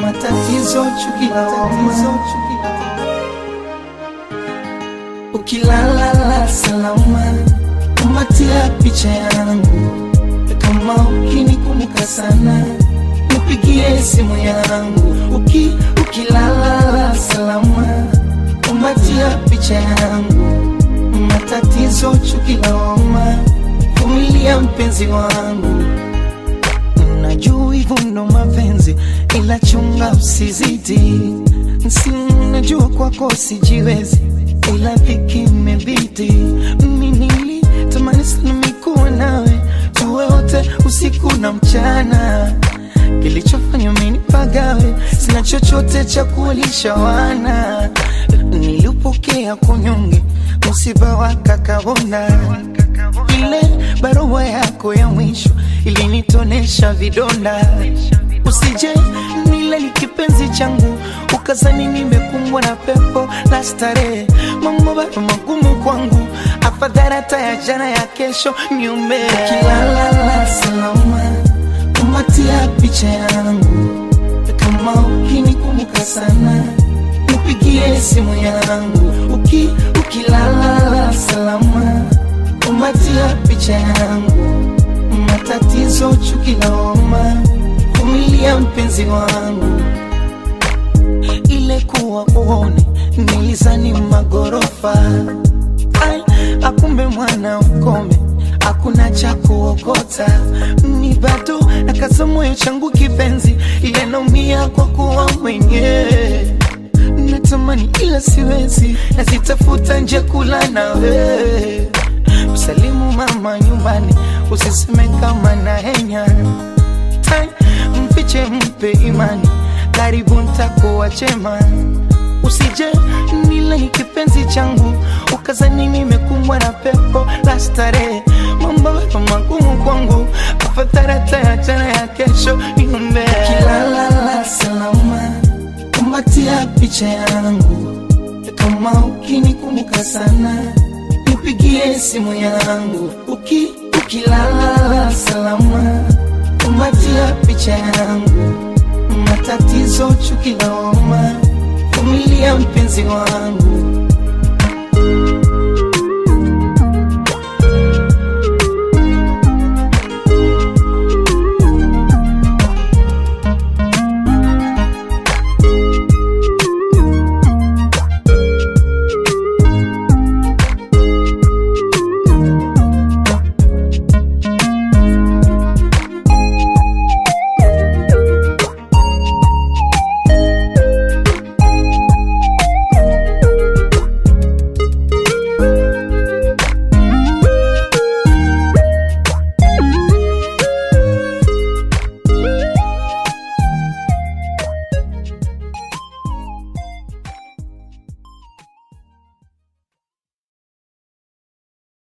matatizo, chuki la tatizo, chuki la ukilala salama, kumbatia picha yangu, kama ukinikumbuka sana, nipigie simu yangu. Uki, ukilala salama, kumbatia picha yangu, matatizo, chuki la homa, vumilia mpenzi wangu Najua hivyo ndo mapenzi, ila chunga usizidi. Si najua kwako sijiwezi, ila dhiki imebidi. Mimi nilitamani sana mikuwa nawe, tuwe wote usiku na mchana. Kilichofanya mimi nipagawe, sina chochote cha kuwalisha wana. Nilipokea kunyonge, msiba wa kakabonda ile barua yako ya mwisho ilinitonesha vidonda. Usije nile ni kipenzi changu, ukazani nimekumbwa na pepo la starehe. Mambo bado magumu kwangu, afadhali hata ya jana ya kesho niume. Ukilala salama, kumbatia picha yangu, kama ukinikumbuka sana nipigie simu yangu. Uki, ukilala salama kumbatia picha yangu, matatizo, chuki la homa, vumilia mpenzi wangu. Ile kuwa uone nilizani magorofa, ai akumbe mwana ukome, hakuna cha kuokota. Mi bado nakaza moyo changu kipenzi, ile naumia kwa kuwa mwenyewe natamani ila siwezi, nazitafuta nje kula nawe msalimu mama nyumbani, usiseme kama na henya Tai, mfiche mpe imani, karibu ntakuwa chema. Usije nile ni kipenzi changu, ukazani nimekumbwa na pepo la starehe. Mambo bado magumu kwangu, afadhali hata ya jana ya kesho niombe. Ukilala salama, kumbatia picha yangu, kama ukinikumbuka sana nipigie simu yangu uki, ukilala salama, kumbatia picha yangu, matatizo, chuki la homa, vumilia mpenzi wangu.